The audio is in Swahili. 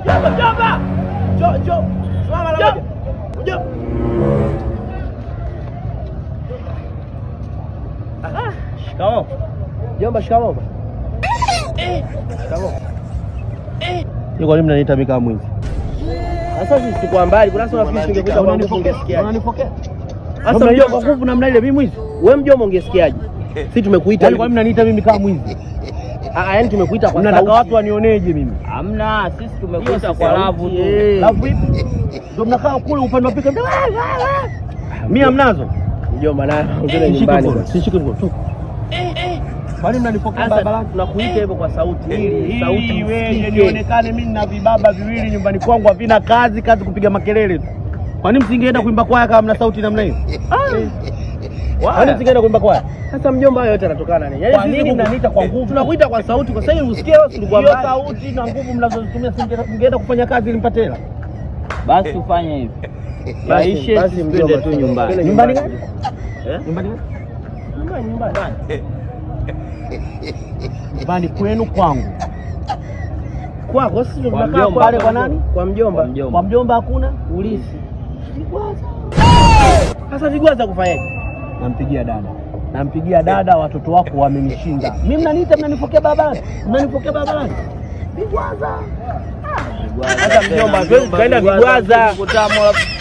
Mjomba, mjomba. Njoo, njoo. Simama mara moja. Njoo. Ah, shikamoo. Mjomba, shikamoo. Eh, shikamoo. Ni kwa nini mnaniita mimi kama mwizi? Sasa sisi tuko mbali, kuna sasa nafikiri ungekuja kwa nguvu ungesikiaje? Unanipokea? Sasa Sasa mjomba, kwa nguvu namna ile mimi mwizi? wewe mjomba ungesikiaje? Sisi tumekuita Yaani kwa nini mnaniita mimi kama mwizi? Ah, yani tumekuita kwa Mnataka sauti. watu wanioneje mimi? Hamna, sisi Hiyo tumekuita sisi kwa sauti, lavu tu. eh. Lavu ipi? Ndio mnakaa kule upande wa pika. Mimi hamnazo. Mjomba na ongea Sishike nyumbani. mkono, basi. sishike mkono. tu. Kwa nini mnanipokea Sasa barabarani? tunakuita hivyo kwa sauti ili sauti Ili iweje isikike. nionekane mimi na vibaba viwili nyumbani kwangu havina kazi, kazi kupiga makelele tu. Kwa nini msingeenda kuimba kwaya kama mna sauti namna hiyo? Kwa nini msingeenda kuimba kwaya? Sasa mjomba, hayo yote yanatokana nini? Yaani Kwa sisi nini kuku- mnaniita kwa nguvu? Tunakuita kwa sauti kwa sababu usikie wewe tulikuwa Hiyo mbali. sauti na nguvu mnazozitumia singe- mngeenda kufanya kazi ili mpate hela. Basi tufanye hivi. Basi- Yaishe basi sisi mjomba, twende tu twende nyumbani. Nyumbani nyumbani. gani? Eh? Nyumbani gani? Nyumbani, nyumbani. Nyumbani kwenu kwangu. Kwako sisi ndo Kwa tunakaa mjomba. kwa- Pale kwa nani? Kwa mjomba. Kwa mjomba. Kwa mjomba hakuna? Ulisi. Sasa vigwaza kufanyaje? Nampigia dada. Nampigia dada, watoto wako wamenishinda. Mimi mnaniita mnanipokea barabarani. Mnanipokea barabarani. Vigwaza. Sasa mjomba, hatuwezi tukaenda vigwaza. Kutamu